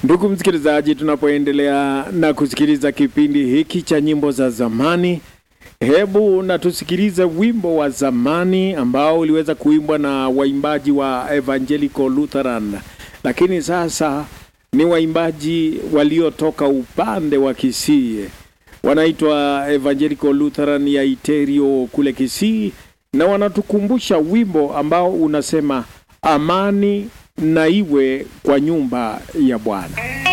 Ndugu msikilizaji, tunapoendelea na kusikiliza kipindi hiki cha nyimbo za zamani, hebu na tusikilize wimbo wa zamani ambao uliweza kuimbwa na waimbaji wa Evangelical Lutheran, lakini sasa ni waimbaji waliotoka upande wa Kisii, wanaitwa Evangelical Lutheran ya Iterio kule Kisii, na wanatukumbusha wimbo ambao unasema amani na iwe kwa nyumba ya Bwana.